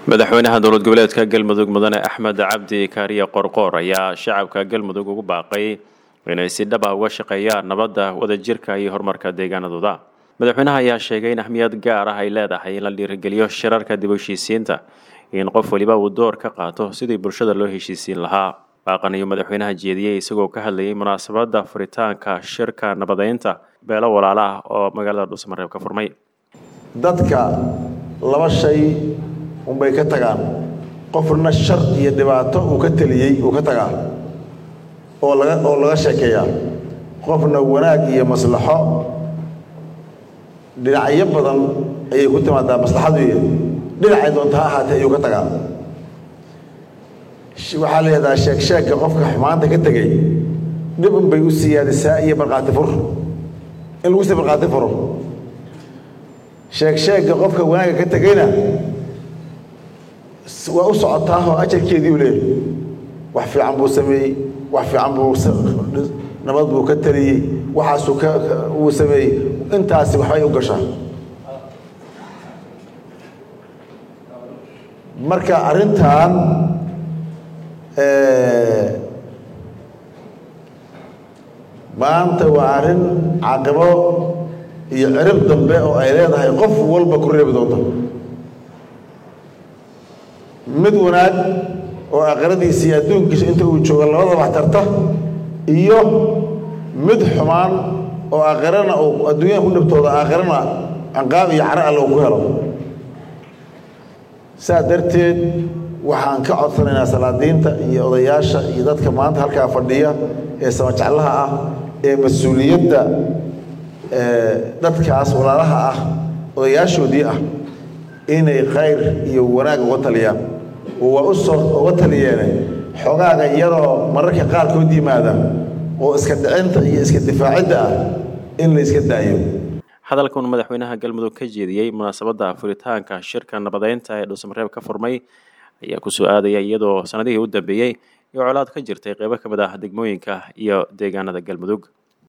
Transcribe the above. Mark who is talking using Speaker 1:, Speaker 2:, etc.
Speaker 1: madaxweynaha dowlad goboleedka galmudug mudane axmed cabdi kaariye qorqoor ayaa shacabka galmudug ugu baaqay inay si dhab ah uga shaqeeyaan nabadda wadajirka iyo horumarka deegaanadooda madaxweynaha ayaa sheegay in ahmiyad gaar ah ay leedahay in la dhiirigeliyo shirarka dib u heshiisiinta in qof waliba uu door ka qaato sidii bulshada loo heshiisiin lahaa baaqan iyo madaxweynaha jeediyey isagoo ka hadlayay munaasabadda furitaanka shirka nabadeynta beelo walaala ah oo magaalada dhuusamareeb ka furmay
Speaker 2: dadka laba shay unbay ka tagaan qofna shar iyo dhibaato uu ka teliyey uu ka tagaa oo laga oo laga sheekeeyaa qofna wanaag iyo maslaxo dhinacyo badan ayay ku timaadaa maslaxadu iyo dhinacay doonta ha ahaatee ayuu ka tagaa waxaa la yidhahdaa sheeg sheegka qofka xumaanta ka tegey dhib unbay u siyaadisaa iyo markhaati fur in lagu sii markhaati furo sheeg sheegga qofka wanaagga ka tegeyna waa u socotaa oo ajarkeedii u leeyahy wax fiican buu sameeyey wax fiican buu nabad buu ka taliyey waxaasuu ka uu sameeyey intaasi waxbay u gashaa marka arrintan maanta waa arrin caqibo iyo cirib dambe oo ay leedahay qof walba ku reebi doonta mid wanaag oo aakhiradiisa iyo adduunkiisa inta uu jooga labadaba wax tarta iyo mid xumaan oo aakhirana uu adduunyada ku dhibtooda aakhirana canqaab iyo caro alle uu ku helo saa darteed waxaan ka codsanaynaa salaadiinta iyo odayaasha iyo dadka maanta halkaa fadhiya ee samajeclaha ah ee mas-uuliyadda dadkaas walaalaha ah odayaashoodii ah inay khayr iyo wanaag uga taliyaan oo waa u soo uga taliyeene xogaaga iyadoo mararka qaarkood yimaada oo iska dhicinta iyo iska difaacidda ah in la iska daayo
Speaker 1: hadalkan madaxweynaha galmudug ka jeediyey munaasabadda furitaanka shirka nabadeynta ee dhuusamareeb ka furmay ayaa ku soo aadaya iyadoo sanadihii u dambeeyey iyo colaad ka jirtay qeybo ka mid ah degmooyinka iyo deegaanada galmudug